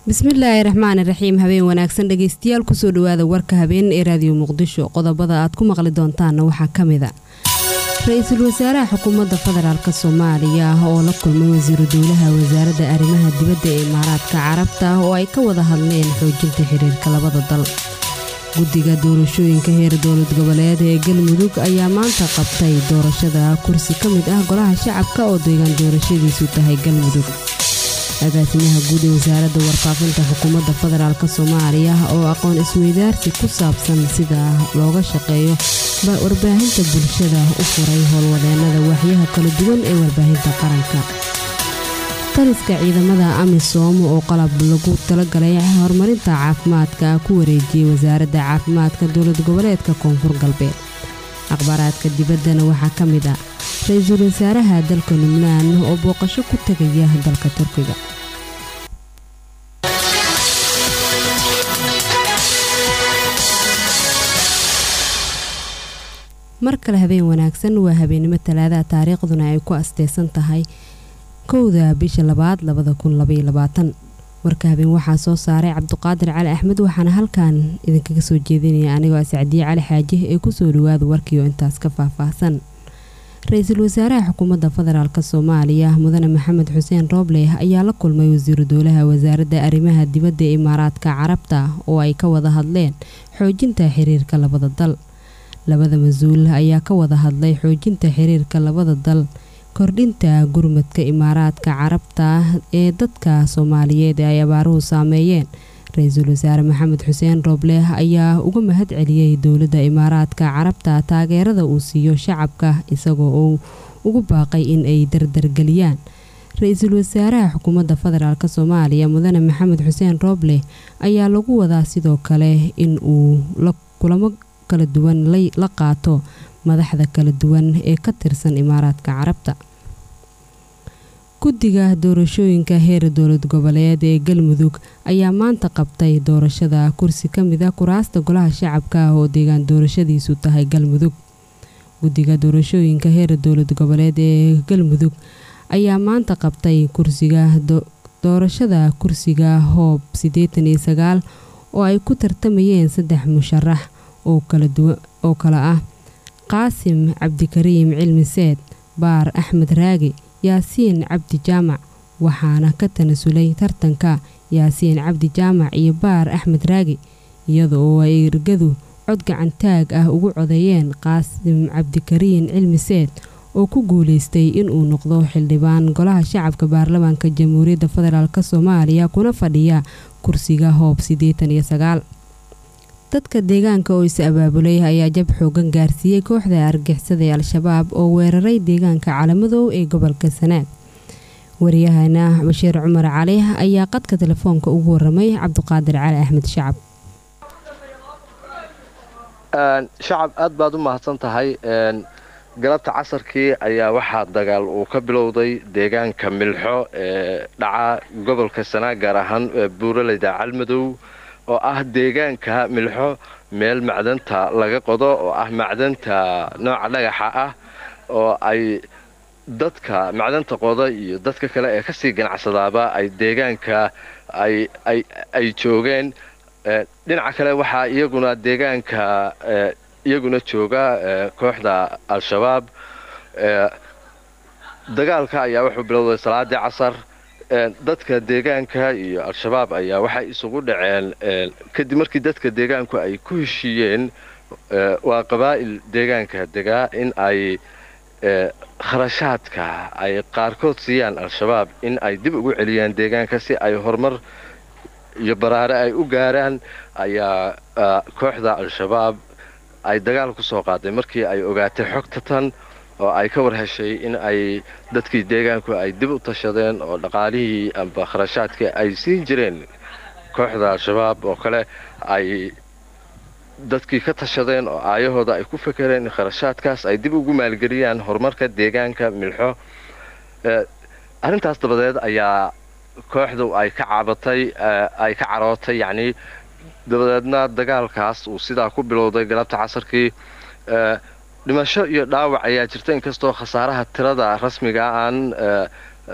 bismillaahi raxmaani raxiim habeen wanaagsan dhegeystayaal kusoo dhawaada warka habeen ee raadiyo muqdisho qodobada aad ku maqli doontaanna waxaa ka mid a ra-iisul wasaaraha xukuumadda federaalk soomaaliya oo la kulmay wasiiru dowlaha wasaaradda arrimaha dibadda ee imaaraadka carabta oo ay ka wada hadleen xoojinta xiriirka labada dal guddiga doorashooyinka heer dowlad goboleed ee galmudug ayaa maanta qabtay doorashada kursi ka mid ah golaha shacabka oo deegaan doorashadiisu tahay galmudug agaasimaha guud ee wasaaradda warfaafinta xukuumadda federaalk soomaaliya oo aqoon isweydaarsi ku saabsan sida looga shaqeeyo warbaahinta bulshada u furay howlwadeenada waaxyaha kala duwan ee warbaahinta qaranka taliska ciidamada amisom oo qalab lagu talagalay horumarinta caafimaadka ku wareejiyey wasaaradda caafimaadka dowlad goboleedka koonfur galbeed akhbaaraadka dibaddana waxaa ka mid ah ra-iisul wasaaraha dalka lubnaan oo booqasho ku tegaya dalka turkiga mar kale habeen wanaagsan waa habeennimo talaadaha taariikhduna ay ku asteysan tahay kowda bisha labaad labada kun labayoabaatan warka habeen waxaa soo saaray cabduqaadir cali axmed waxaana halkan idinkaga soo jeedinaya anigoo sacdiye cali xaaji ee kusoo dhawaada warkiioo intaas ka faahfaahsan ra-iisul wasaaraha xukuumadda federaalk soomaaliya mudane maxamed xuseen rooble ayaa la kulmay wasiiru dowlaha wasaaradda arrimaha dibadda ee imaaraadka carabta oo ay ka wada hadleen xoojinta xiriirka labada dal labada mas-uul ayaa ka wada hadlay xoojinta xiriirka labada dal kordhinta gurmadka imaaraadka carabta ee dadka soomaaliyeed ee ay abaaruhu saameeyeen ra-iisul wasaare maxamed xuseen rooble ayaa uga mahad celiyey dowladda imaaraadka carabta taageerada uu siiyo shacabka isagoo uu ugu baaqay in ay dardargeliyaan ra-iisul wasaaraha xukuumadda federaalk soomaaliya mudane maxamed xuseen rooble ayaa lagu wadaa sidoo kale in uu kulamo kala duwan la qaato madaxda kala duwan ee ka tirsan imaaraadka carabta guddiga doorashooyinka heer dowlad goboleed ee galmudug ayaa maanta qabtay doorashada kursi ka mid ah kuraasta golaha shacabka oo deegaan doorashadiisu tahay galmudug guddiga doorashooyinka heer dowlad goboleed ee galmudug ayaa maanta qabtay kursiga doorashada kursiga hoob siddeetan iyo sagaal oo ay ku tartamayeen saddex musharax oo kale ah qaasim cabdikariim cilmi seed baar axmed raagi yaasiin cabdi jaamac waxaana ka tanasulay tartanka yaasiin cabdi jaamac iyo baar axmed raagi iyada oo ay ergadu cod gacantaag ah ugu codeeyeen qaasim cabdikariin cilmi seed oo ku guuleystay inuu noqdo xildhibaan golaha shacabka baarlamaanka jamhuuriyadda federaalk soomaaliya kuna fadhiya kursiga hoob siddeetan iyo sagaal dadka deegaanka oo is abaabulay ayaa jab xoogan gaarsiiyey kooxda argixisada ee al-shabaab oo weeraray deegaanka calamadoow ee gobolka sanaag waryahana bashiir cumar cali ayaa qadka telefoonka ugu waramay cabduqaadir cali axmed shacab shacab aad baad u mahadsan tahay galabta casarkii ayaa waxaa dagaal uu ka bilowday deegaanka milxo ee dhaca gobolka sanaag gaar ahaan buuraleyda calmadow oo ah deegaanka milxo meel macdanta laga qodo oo ah macdanta nooca dhagaxa ah oo ay dadka macdanta qoda iyo dadka kale ee kasii ganacsadaaba ay deegaanka ay joogeen dhinaca kale waxaa iyaguna deegaanka iyaguna jooga kooxda al-shabaab dagaalka ayaa wuxuu bilowday salaadii casar dadka deegaanka iyo al-shabaab ayaa waxay isugu dhaceen kadib markii dadka deegaanku ay ku heshiiyeen waa qabaa'il deegaanka degaa in ay kharashaadka ay qaarkood siiyaan al-shabaab in ay dib ugu celiyaan deegaanka si ay horumar iyo baraare ay u gaaraan ayaa kooxda al-shabaab ay dagaal ku soo qaaday markii ay ogaatay xogta tan oo ay ka war heshay in ay dadkii deegaanku ay dib u tashadeen oo dhaqaalihii amba kharashaadkii ay siin jireen kooxda al-shabaab oo kale ay dadkii ka tashadeen oo aayahooda ay ku fekereen in kharashaadkaas ay dib ugu maalgeliyaan horumarka deegaanka milxo arrintaas dabadeed ayaa kooxdu ay ka cabatay ay ka carootay yacnii dabadeedna dagaalkaas uu sidaa ku bilowday galabta casarkii dhimasho iyo dhaawac ayaa jirta inkastoo khasaaraha tirada rasmiga aan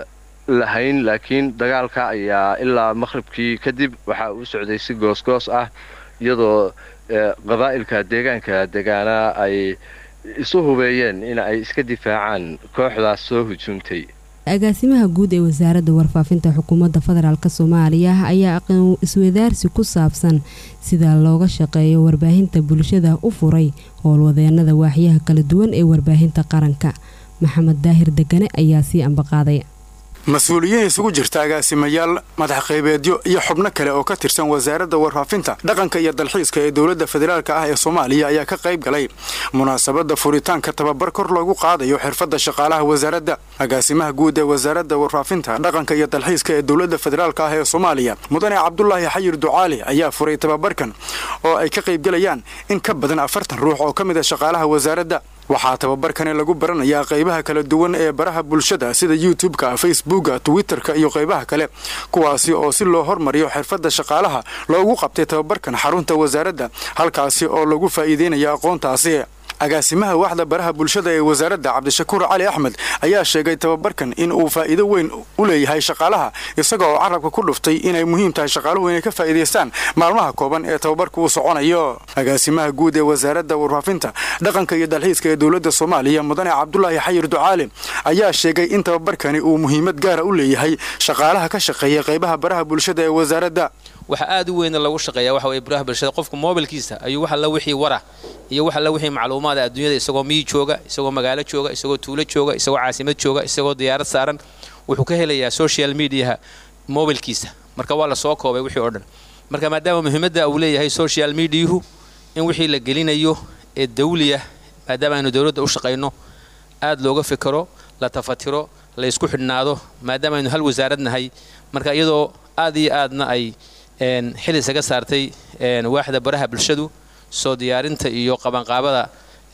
lahayn laakiin dagaalka ayaa ilaa maqhribkii kadib waxa uu socday si goosgoos ah iyadoo qabaa'ilka deegaanka degaana ay isu hubeeyeen in ay iska difaacaan kooxdaas soo hujuumtay agaasimaha guud ee wasaaradda warfaafinta xukuumadda federaalk soomaaliya ayaa aqoon iswadaarsi ku saabsan sida looga shaqeeyo warbaahinta bulshada u furay howlwadeenada waaxyaha kala duwan ee warbaahinta qaranka maxamed daahir degane ayaa sii ambaqaaday mas-uuliyiin isugu jirta agaasimayaal madax qaybeedyo iyo xubno kale oo ka tirsan wasaaradda warfaafinta dhaqanka iyo dalxiiska ee dowladda federaalk ah ee soomaaliya ayaa ka qayb galay munaasabadda furitaanka tababar kor loogu qaadayo xirfadda shaqaalaha wasaaradda agaasimaha guud ee wasaaradda warfaafinta dhaqanka iyo dalxiiska ee dowladda federaalk ah ee soomaaliya mudane cabdulaahi xayir ducaali ayaa furay tababarkan oo ay ka qaybgalayaan in ka badan afartan ruux oo ka mid a shaqaalaha wasaaradda waxaa tababarkani lagu baranayaa qaybaha kala duwan ee baraha bulshada sida youtube-ka facebooka twitter-ka iyo qaybaha kale kuwaasi oo si loo hormariyo xirfadda shaqaalaha loogu qabtay tababarkan xarunta wasaaradda halkaasi oo lagu faa'iideynayo aqoontaasi agaasimaha waaxda baraha bulshada ee wasaaradda cabdishakuur cali axmed ayaa sheegay tababarkan in uu faa'iido weyn u leeyahay shaqaalaha isaga oo carabka ku dhuftay inay muhiim tahay shaqaaluhu inay ka faa'iidaystaan maalmaha kooban ee tababarka uu soconayo agaasimaha guud ee wasaaradda warfaafinta dhaqanka iyo dalxiiska ee dowladda soomaaliya mudane cabdulaahi xayir ducaale ayaa sheegay in tababarkani uu muhiimad gaara u leeyahay shaqaalaha ka shaqeeya qaybaha baraha bulshada ee wasaaradda waxa aad u weyna lagu shaqeeya waxa weye baraha bulshada qofka moobilkiisa ayuu wax alla wixii wara iyo wax alla wixii macluumaada adduunyada isagoo miyi jooga isagoo magaalo jooga isagoo tuulo jooga isagoo caasimad jooga isagoo diyaarad saaran wuxuu ka helayaa social mediaha moobilkiisa marka waa la soo koobay wixii oo dhan marka maadaama muhiimadda uu leeyahay social mediahu in wixii la gelinayo ee dawliya maadaama aynu dowladda u shaqayno aad looga fikiro la tafatiro la isku xidhnaado maadaama aynu hal wasaarad nahay marka iyadoo aad iyo aadna ay xil isaga saartay waaxda baraha bulshadu soo diyaarinta iyo qabanqaabada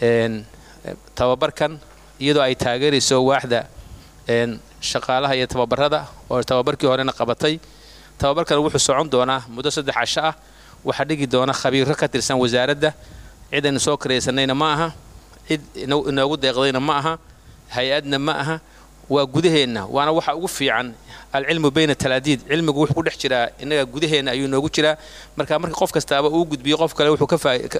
tababarkan iyadoo ay taageerayso waaxda shaqaalaha iyo tababarada oo tababarkii horena qabatay tababarkan wuxuu socon doonaa muddo saddex casho ah waxaa dhigi doona khabiiro ka tirsan wasaaradda cid aynu soo karaysanayna ma aha cid inoogu deeqdayna ma aha hay-adna ma aha waa gudaheenna waana waxa ugu fiican alcilmu bayna talaadiid cilmigu wuxuu ku dhex jiraa innaga gudaheenna ayuu noogu jiraa marka marka qof kastaaba uu gudbiyo qof kale wuxuu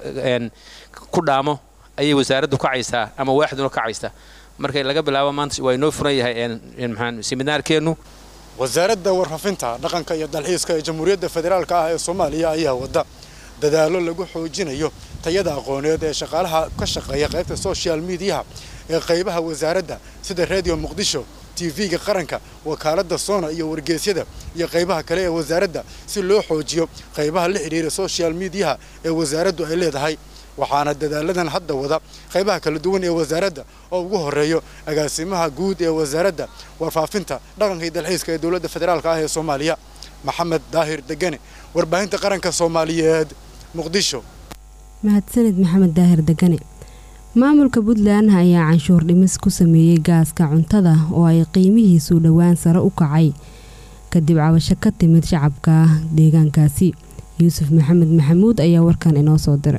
ku dhaamo ayay wasaaraddu kacaysaa ama waaxduna kacaysaa marka laga bilaabo maanta waa inoo furan yahay maxaan seminaarkeennu wasaaradda warfaafinta dhaqanka iyo dalxiiska ee jamhuuriyadda federaalk ah ee soomaaliya ayaa wada dadaallo lagu xoojinayo tayada aqooneed ee shaqaalaha ka shaqeeya qaybta social mediaha ee qaybaha wasaaradda sida radio muqdisho tv-ga qaranka wakaaladda soona iyo wargeysyada iyo qaybaha kale ee wasaaradda si loo xoojiyo qaybaha la xidhiira social mediaha ee wasaaraddu ay leedahay waxaana dadaaladan hadda wada qaybaha kala duwan ee wasaaradda oo ugu horeeyo agaasimaha guud ee wasaaradda warfaafinta dhaqanka iyo dalxiiska ee dowladda federaalk ah ee soomaaliya maxamed daahir degane warbaahinta qaranka soomaaliyeed muqdisho mahadsanid maxamed daahir degane maamulka puntland ayaa canshuur dhimis ku sameeyey gaaska cuntada oo ay qiimihiisu dhowaan sare u kacay kadib cabasho ka timid shacabka deegaankaasi yuusuf maxamed maxamuud ayaa warkan inoo soo diray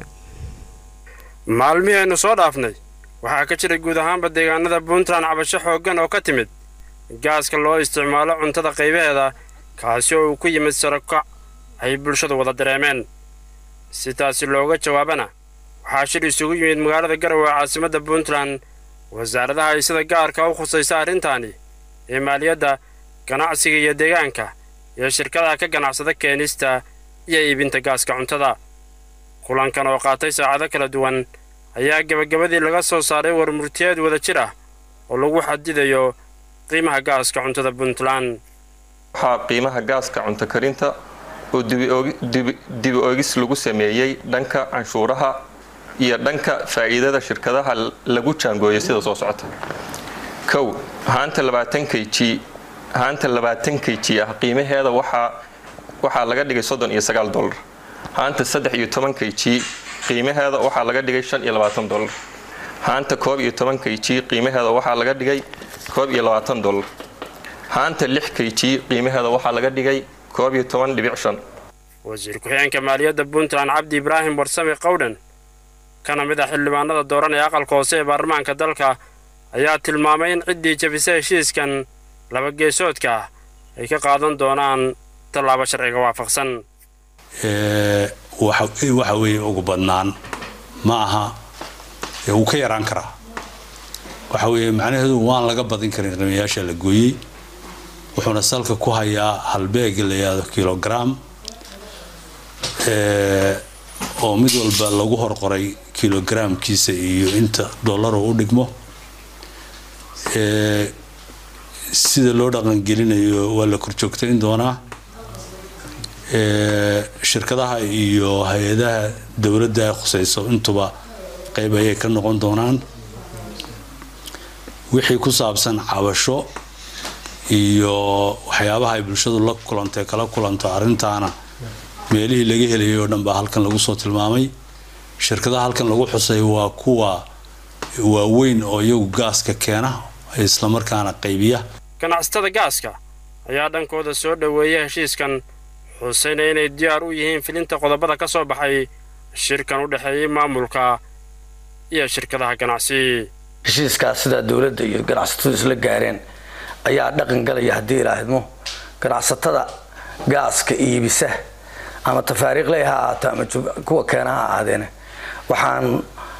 maalmihii aynu soo dhaafnay waxaa ka jira guud ahaanba deegaanada puntland cabasho xooggan oo ka timid gaaska loo isticmaalo cuntada qaybaheeda kaasi oo uu ku yimid sarokac ay bulshadu wada dareemeen si taasi looga jawaabana waxaa shir isugu yimid magaalada garowe caasimadda puntland wasaaradaha ay sida gaarka u khusaysa arrintaani ee maaliyadda ganacsiga iyo deegaanka iyo shirkadaha ka ganacsada keenista iyo iibinta gaaska cuntada kulankan oo qaatay saacado kala duwan ayaa gebagabadii laga soo saaray warmurtiyeed wada jir ah oo lagu xadidayo qiimaha gaaska cuntada puntland waxaa qiimaha gaaska cunto karinta oo dibi oogis lagu sameeyey dhanka canshuuraha iyo dhanka faa'iidada shirkadaha lagu jaangooyay sida soo socota kow haanta labaatan k g haanta labaatan k g ah qiimaheeda waxaa waxaa laga dhigay soddon iyo sagaal dollar haanta saddex iyo toban k g qiimaheeda waxaa laga dhigay shan iyo labaatan dollar haanta koob iyo toban k g qiimaheeda waxaa laga dhigay koob iyo labaatan dollar haanta lix k g qiimaheeda waxaa laga dhigay koob iyo toban dhibic shan wasiir ku-xigeenka maaliyadda puntland cabdi ibraahim warsame qowdhan kana mid ah xildhibaanada dooran ee aqalka hoose ee baarlamaanka dalka ayaa tilmaamay in ciddii jabisa heshiiskan laba geesoodka ah ay ka qaadan doonaan tallaabo sharciga waafaqsan waxa weeye ugu badnaan ma aha wuu ka yaraan karaa waxa weeye macnaheedu waan laga badin karin qiimayaasha la gooyey wuxuuna salka ku hayaa halbeeg la yidhaahdo kilogram oo mid walba lagu horqoray kilogramkiisa iyo inta dollaro u dhigmo sida loo dhaqangelinayo waa la korjoogtayn doonaa shirkadaha iyo hay-adaha dowladda khusayso intuba qayb ayay ka noqon doonaan wixii ku saabsan cabasho iyo waxyaabaha ay bulshadu la kulantay kala kulanto arrintaana meelihii laga helayay oo dhan baa halkan lagu soo tilmaamay shirkadaha halkan lagu xusay waa kuwa waaweyn oo iyagu gaaska keena islamarkaana qaybiya ganacsatada gaaska ayaa dhankooda soo dhoweeya heshiiskan xusayna inay diyaar u yihiin filinta qodobada ka soo baxay shirkan u dhexeeyay maamulka iyo shirkadaha ganacsi heshiiskaas sidaa dowladda iyo ganacsatadu isla gaareen ayaa dhaqan galaya haddii ilaahidmo ganacsatada gaaska iibisa ama tafaariiqley ha ahaato ama kuwa keena ha ahaadeen waxaan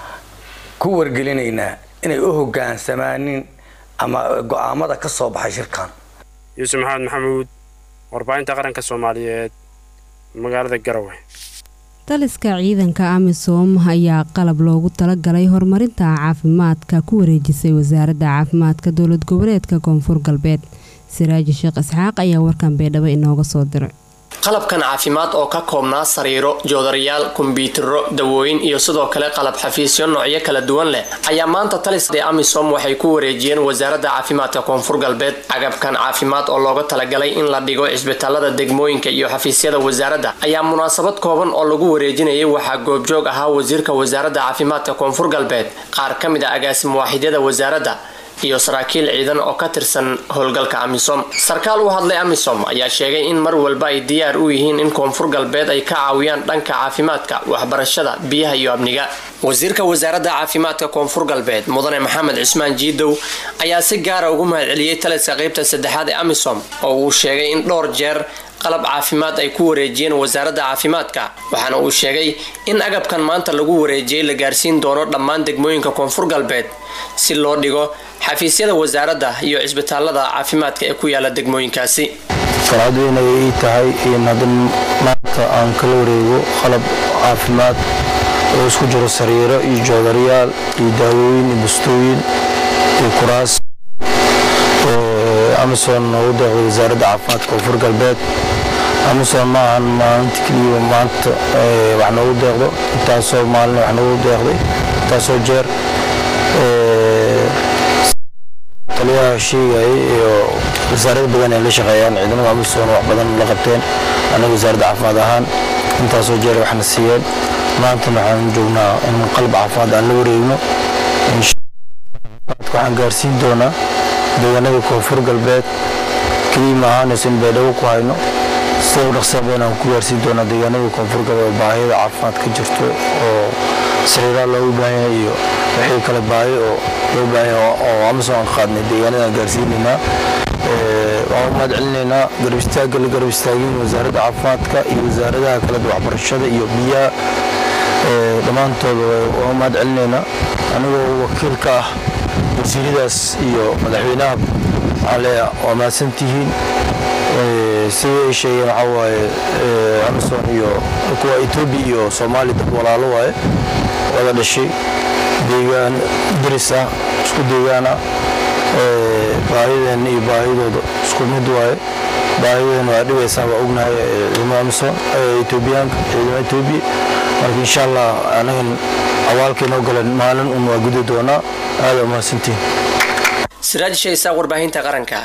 ku wargelinaynaa inay u hogaansamaanin ama go-aamada ka soo baxay shirkan yuusuf maxamed maxamuud warbaahinta qaranka soomaaliyeed magaalada garowe taliska ciidanka amisom ayaa qalab loogu talagalay horumarinta caafimaadka ku wareejisay wasaaradda caafimaadka dowlad goboleedka koonfur galbeed siraaji sheekh isxaaq ayaa warkan beedhabo inooga soo diray qalabkan caafimaad oo ka koobnaa sariiro joodarayaal kombyutaro dawooyin iyo sidoo kale qalab xafiisyo noocyo kala duwan leh ayaa maanta talisde amisom waxay ku wareejiyeen wasaaradda caafimaadka koonfur galbeed agabkan caafimaad oo looga talagalay in la dhigo cisbitaalada degmooyinka iyo xafiisyada wasaaradda ayaa munaasabad kooban oo lagu wareejinayay waxaa goobjoog ahaa wasiirka wasaaradda caafimaadka koonfur galbeed qaar ka mid a agaasim waaxidyada wasaaradda iyo saraakiil ciidan oo ka tirsan howlgalka amisom sarkaal u hadlay amisom ayaa sheegay in mar walba ay diyaar u yihiin in koonfur galbeed ay ka caawiyaan dhanka caafimaadka waxbarashada biyaha iyo amniga wasiirka wasaaradda caafimaadka koonfur galbeed mudane maxamed cismaan jiidow ayaa si gaara ugu mahadceliyey taliska qaybta saddexaad ee amisom oo uu sheegay in dhowr jeer qalab caafimaad ay ku wareejiyeen wasaaradda caafimaadka waxaana uu sheegay in agabkan maanta lagu wareejiyey la gaarsiin doono dhammaan degmooyinka koonfur galbeed si loo dhigo xafiisyada wasaaradda iyo cisbitaalada caafimaadka ee ku yaala degmooyinkaasi farxad weyn ayay ii tahay in haddan maanta aan kala wareego qalab caafimaad oo isku jiro sariiro iyo joodarayaal iyo daawooyin iyo bustooyin iyo kuraas amison noogu deeqday wasaaradda caafimaadka koonfur galbeed amison ma ahan maalinta keliya maanta wax noogu deeqdo intaasoo maalin wax noogu deeqday intaasoo jeer taliyaha sheegayay iyo wasaarada badan ay la shaqeeyaan ciidamada amison wax badan la qabteen annaga wasaaradda caafimaad ahaan intaasoo jeer waxna siiyeen maantana waxaan joognaa in qalab caafimaad aan la wareegno waxaan gaarsiin doonaa deegaanada koonfur galbeed keliya ma ahaanayso in baydhabo ku hayno sida u dhaqsaaba inaan ku gaarsiin doonaa deegaanada koonfur galbeed baahiyada caafimaad ka jirto oo sariiraa loogu baahan yahay iyo wixii kale baahi oo loo baahan yahay oo amazon aan qaadnay deegaanadaan gaarsiinaynaa waan u mahad celinaynaa garab istaagga la garab istaagin wasaaradda caafimaadka iyo wasaaradaha kale waxbarashada iyo biyaha dhammaantooda waan u mahad celinaynaa anigoo wakiil ka ah wasiiradaas iyo madaxweynaha ale waa mahadsantihiin sidai ay sheegeen waxaa waaye amazon iyo kuwa etoobiya iyo soomaaliya dad walaalo waaye wada dhashay deegaan daris ah isku deegaan ah baahideen iyo baahidooda isku mid waaye baahideen waa dhibaysaa waa ognahay ciidamada amazon etoobiyaanka ciidamada etoobiya marka insha allah anagan awaalkaynoo galan maalin un waa gudi doonaa aada umahadsantiin siraaj shaysaa warbaahinta qaranka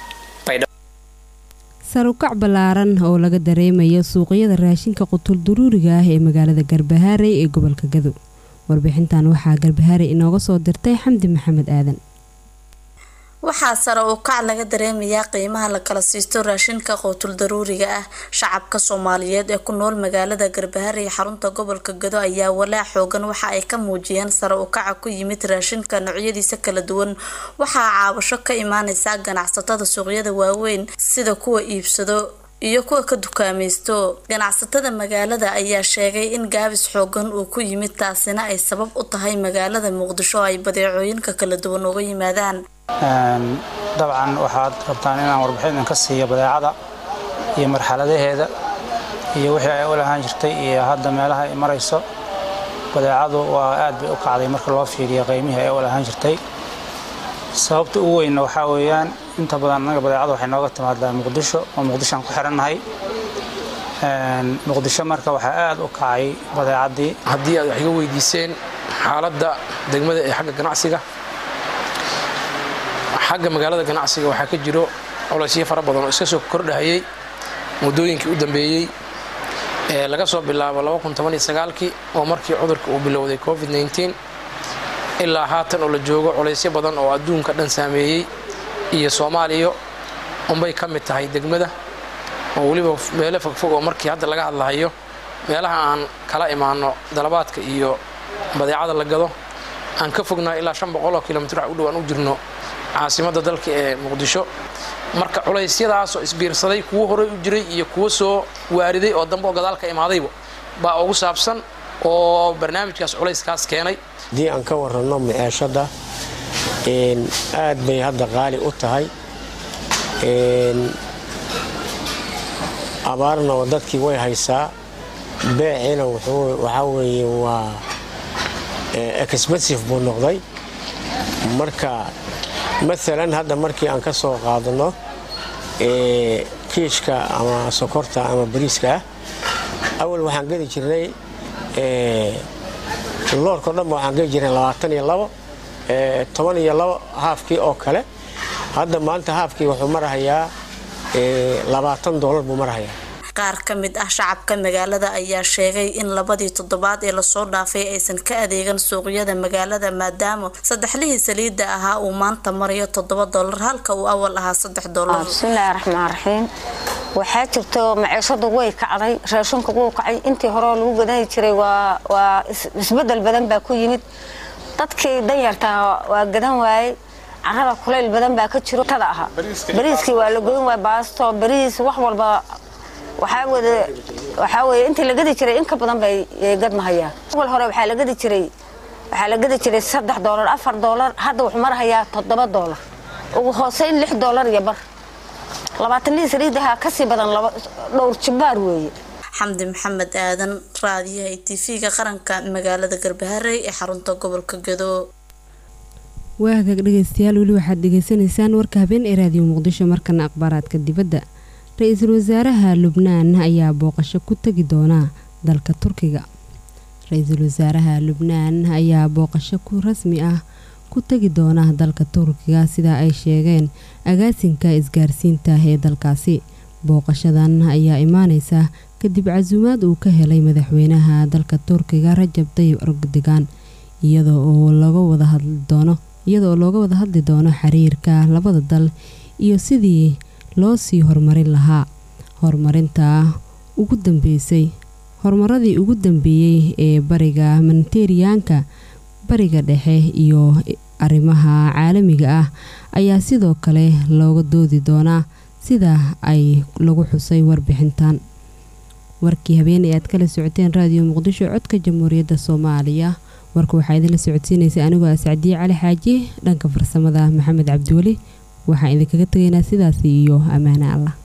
sarukac ballaaran oo laga dareemayo suuqyada raashinka qutul duruuriga ah ee magaalada garbahaarey ee gobolka gadow warbixintan waxaa garbahaarey inooga soo dirtay xamdi maxamed aadan waxaa sare u kac laga dareemayaa qiimaha la kala siisto raashinka qowtul daruuriga ah shacabka soomaaliyeed ee ku nool magaalada garbahar iyo xarunta gobolka gado ayaa walaac xoogan waxa ay ka muujiyeen sare u kaca ku yimid raashinka noocyadiisa kala duwan waxaa caabasho ka imaaneysa ganacsatada suuqyada waaweyn sida kuwa iibsado iyo kuwa ka dukaamaysto ganacsatada magaalada ayaa sheegay in gaabis xoogan uu ku yimid taasina ay sabab u tahay magaalada muqdisho oo ay badeecooyinka kala duwan uga yimaadaan dabcan waxaad rabtaan inaan warbixin idinka siiyo badeecada iyo marxaladaheeda iyo wixii ay u lahaan jirtay iyo hadda meelaha ay marayso badeecadu waa aad bay u kacday marka loo fiiriyo qiymihii ay u lahaan jirtay sababta ugu weynna waxaa weeyaan inta badan annaga badeecada waxay nooga timaadaa muqdisho oo muqdishoan ku xirannahay muqdisho marka waxaa aad u kacay badeecadii haddii aad wax iga weydiiseen xaaladda degmada ee xagga ganacsiga xagga magaalada ganacsiga waxaa ka jiro colaysyo fara badan oo iska soo kordhahayay muddooyinkii u dambeeyey ee laga soo bilaabo kii oo markii cudurka uu bilowday covid ilaa haatan oo la joogo colaysyo badan oo adduunka dhan saameeyey iyo soomaaliya unbay ka mid tahay degmada oo weliba meelo fogfog oo markii hadda laga hadlahayo meelaha aan kala imaano dalabaadka iyo badeecada la gado aan ka fognaa ilaa oo kilomitr wax u dhow aan u jirno caasimadda dalka ee muqdisho marka culaysyadaasoo isbiirsaday kuwo horey u jiray iyo kuwo soo waariday oo dambe oo gadaal ka imaadayba baa ugu saabsan oo barnaamijkaas culayskaas keenay haddii aan ka waranno miceeshadda aad bay hadda qaali u tahay abaarna dadkii way haysaa beeciina waxaa weeye waa expensive buu noqday marka maalan hadda markii aan ka soo qaadano kiishka ama sokorta ama bariiska ah awal waxaan geli jirnay loorkao dhanba waxaan geli jirnay labaatan iyo labo toban iyo labo haafkii oo kale hadda maanta haafkii wuxuu marahayaa labaatan doolar buu marahayaa qaar ka mid ah shacabka magaalada ayaa sheegay in labadii toddobaad ee lasoo dhaafay aysan ka adeegan suuqyada magaalada maadaama saddexlihii saliidda ahaa uu maanta marayo toddoba doolar halka uu awal ahaa saddex doolar bismillaahi raxmaan raxiim waxaa jirto maciishadu way kacday raashinku wuu kacay intii hore lagu gadani jiray waa isbedel badan baa ku yimid dadkii danyartaa waa gadan waayey carada kulayl badan baa ka jiro tada ahaa bariiskii waa la godan waay baasto bariis wax walba waxaa weye intii la gadi jiray in ka badan bay gadmahayaan awal hore waxaa la gadi jiray waxaa la gadi jiray saddex doolar afar doolar hadda wuxuu marahayaa toddoba doolar ugu hooseyn lix doolar iyo bar labaatanii saliidaha kasii badan dhowr jibbaar weeye xamdi maxamed aadan raadiyaha e tv-ga qaranka magaalada garbaharey ee xarunta gobolka gado waa hagaag dhegeystayaal weli waxaad dhegeysanaysaan warka habeen ee raadiyo muqdisho markana akhbaaraadka dibadda ra-iisul wasaaraha lubnaan ayaa booqasho ku tegi doona dalka turkiga ra-iisul wasaaraha lubnaan ayaa booqasho ku rasmi ah ku tegi doona dalka turkiga sida ay sheegeen agaasinka isgaarsiinta ee dalkaasi booqashadan ayaa imaaneysa kadib casuumaad uu ka helay madaxweynaha dalka turkiga rajab tayib erdogan iyadoo oo looga wada hadli doono iyadaoo looga wada hadli doono xiriirka labada dal iyo sidii loo sii horumarin lahaa horumarinta ugu dambeysay horumaradii ugu dambeeyey ee bariga manteriyaanka bariga dhexe iyo arrimaha caalamiga ah ayaa sidoo kale looga doodi doonaa sida ay lagu xusay warbixintan warkii habeen ee aad kala socoteen raadiyo muqdisho codka jamhuuriyadda soomaaliya warka waxaa idinla socodsiinaysa anigoo ah sacdiye cali xaaji dhanka farsamada maxamed cabdiweli waxaan idinkaga tegaynaa sidaasi iyo ammaane allah